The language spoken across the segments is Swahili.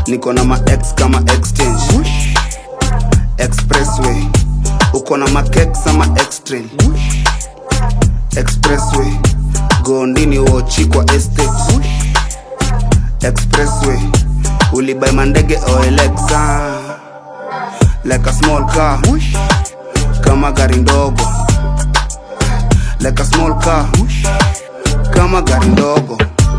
niko na ma ex kama exchange expressway uko na makeks ama extrail expressway gondini wochi kwa estate expressway ulibai mandege oelexa like a small car kama gari ndogo like a small car kama gari ndogo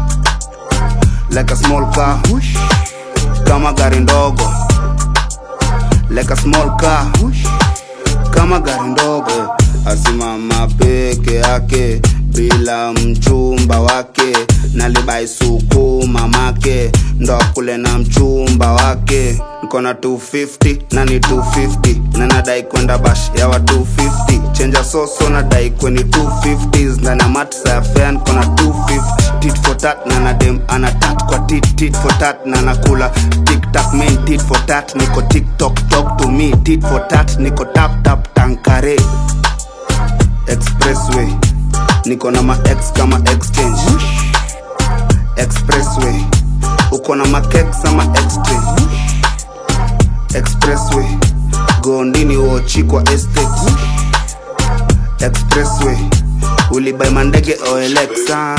like a small car kama gari ndogo like a small car kama gari ndogo asimama peke yake bila mchumba wake nalibai suku mamake ndo kule na mchumba wake nkona 250 na ni 250 na nadai kwenda bash ya wa 250 chenja soso nadai kweni 250 ndani ya matsa ya fea nkona 250 tit for tat na nadem anatat kwa tit tit for tat na nakula tiktak main tit for tat niko tiktok talk to me tit for tat niko tap tap tankare expressway niko na ma ex kama exchange expressway uko na makeks ama extra expressway gondini wochi kwa estate expressway ulibai mandege oelexa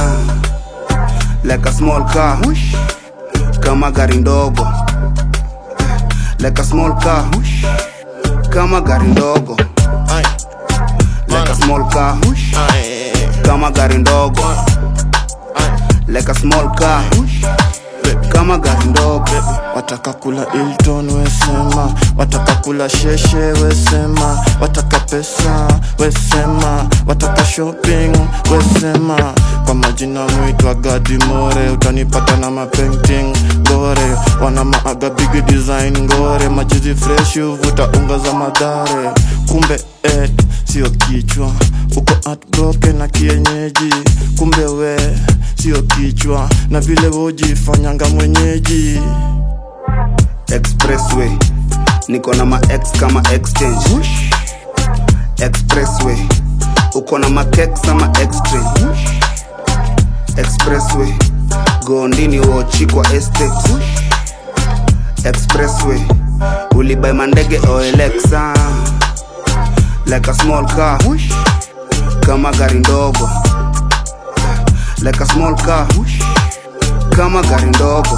like a small car kama gari ndogo like a small car kama gari ndogo Ay, like a small car ay, kama gari ndogo ay, like a small car kama gari ndogo wataka kula Hilton wesema, wataka kula sheshe wesema, wataka pesa wesema, wataka shopping wesema. Kwa majina muitwa Gadi More, utanipata na mapainting gore, wana maaga big design ngore, majizi fresh uvuta unga za madhare, kumbe et sio kichwa, uko heartbroken na kienyeji, kumbe we sio kichwa, na vile wojifanyanga mwenyeji expressway niko na ma ex kama exchange expressway uko na makeks ama extra expressway gondini wochi kwa estate expressway ulibai mandege oelexa like a small car kama gari ndogo like a small car kama gari ndogo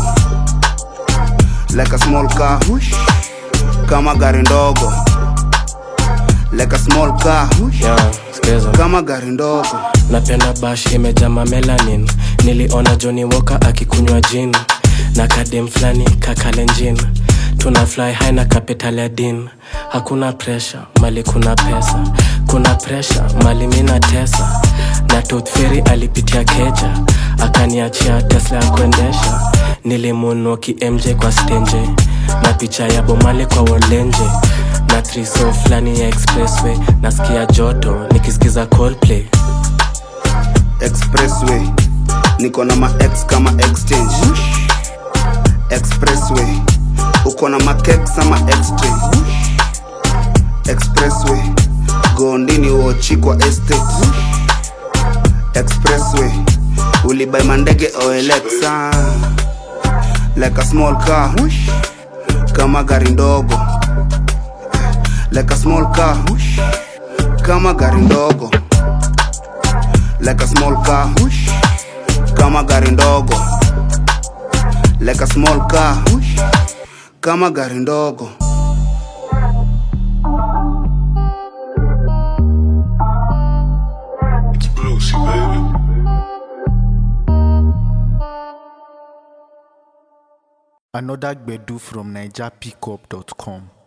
like a small car kama gari ndogo like a small car Yeah, skiza. kama gari ndogo napenda bash imejama melanin niliona Johnny Walker akikunywa jin na kadem flani kakalenjin tuna fly high na capital ya din hakuna pressure mali kuna pesa kuna pressure mali mina tesa na Tooth Fairy alipitia keja akaniachia Tesla ya kuendesha nilimunoki MJ kwa stenje na picha ya bomale kwa wolenje na triso flani ya expressway nasikia joto nikisikiza Coldplay expressway niko na ma ex kama exchange expressway uko na makeks ama extra expressway gondini wochi kwa estate expressway ulibai mandege oelexa like a small car kama gari ndogo like a small car kama gari ndogo like a small car kama gari ndogo like a small car kama gari ndogo It's Bluesy, baby. Another Gbedu from NigerPickup.com.